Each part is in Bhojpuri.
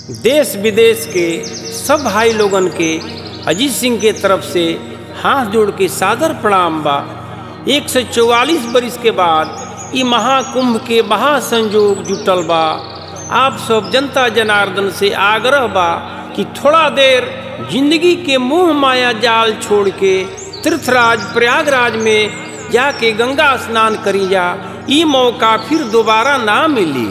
देश विदेश के सब भाई लोगन के अजीत सिंह के तरफ से हाथ जोड़ के सादर प्रणाम बा एक सौ चौवालीस बरिस के बाद ई महाकुंभ के महासंयोग जुटल बा आप सब जनता जनार्दन से आग्रह बा कि थोड़ा देर जिंदगी के मोह माया जाल छोड़ के तीर्थराज प्रयागराज में जाके गंगा स्नान करी जा ई मौका फिर दोबारा ना मिली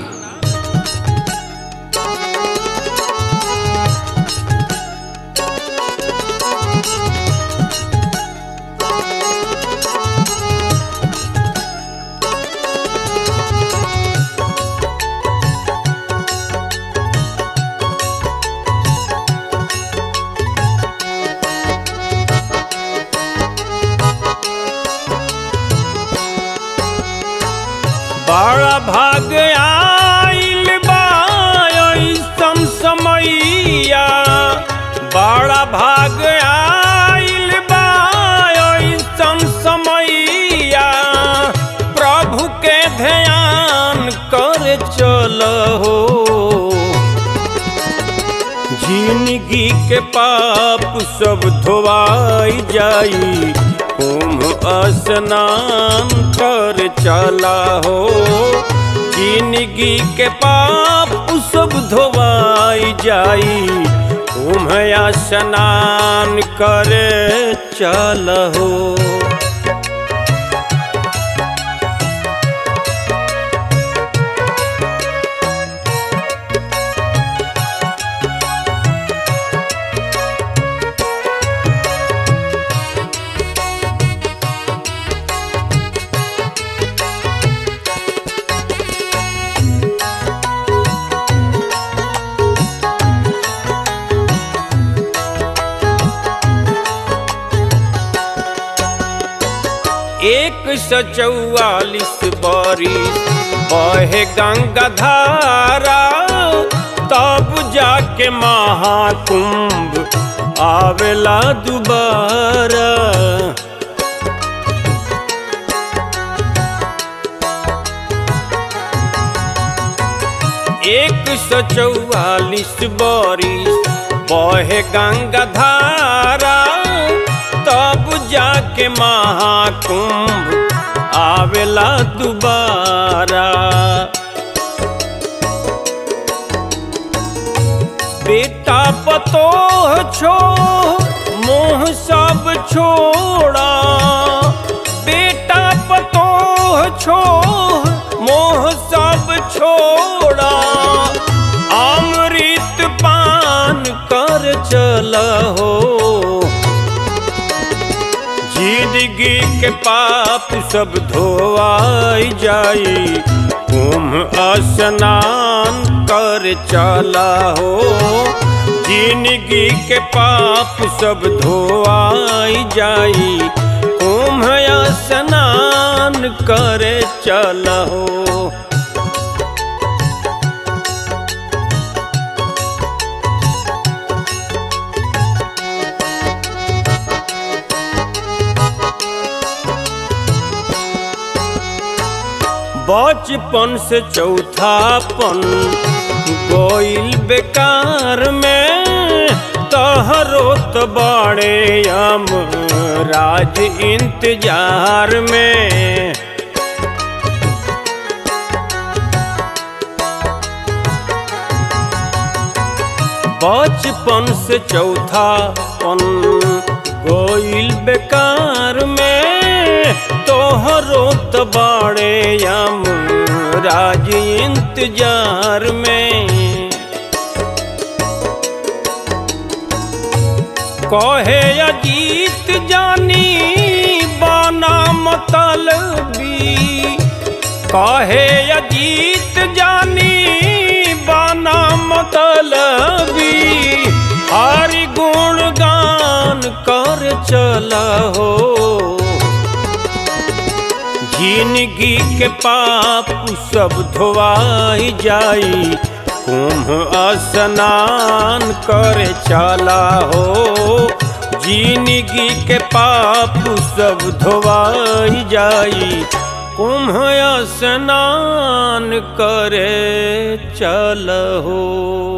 बड़ा भाग आइल बा ऐसन समैया बड़ा भाग आइल बा ऐसन समैया प्रभु के ध्यान कर चलहो जिंदगी के पाप सब धोवाई जाई कुंभ स्नान कर चला हो जिंदगी के पाप सब धोवाई जाई कुंभ स्नान कर चल हो एक सौ चौवालीस बरिस बहे गंगा धारा तब जाके महाकुंभ आवेला दोबारा एक सौ चौवालीस बरिस बहे गंगा धारा तब जाके महाकुंभ आवेला दोबारा बेटा पतोह छो मोह सब छोड़ा बेटा पतोह छो मोह सब छोड़ा अमृत पान कर चला हो जिंदगी के पाप सब धोआई जाई कुंभ स्नान कर चला हो जिंदगी के पाप सब धोआई जाई कुंभ स्नान कर चला हो बचपन से चौथापन गोइल बेकार में तहरो तो बड़े हम राज इंतजार में बचपन से चौथापन गोइल बेकार में तोहरो तो बड़े हम राज इंतजार में कहे अजीत जानी बाना मतलबी कहे अजीत जानी बाना मतलबी हरि गुण गान कर चला हो जिंदगी के पाप सब धोवाई जाई कुंभ स्नान कर चला हो जिंदगी के पाप सब धोवाई जाई कुंभ स्नान करे चलहो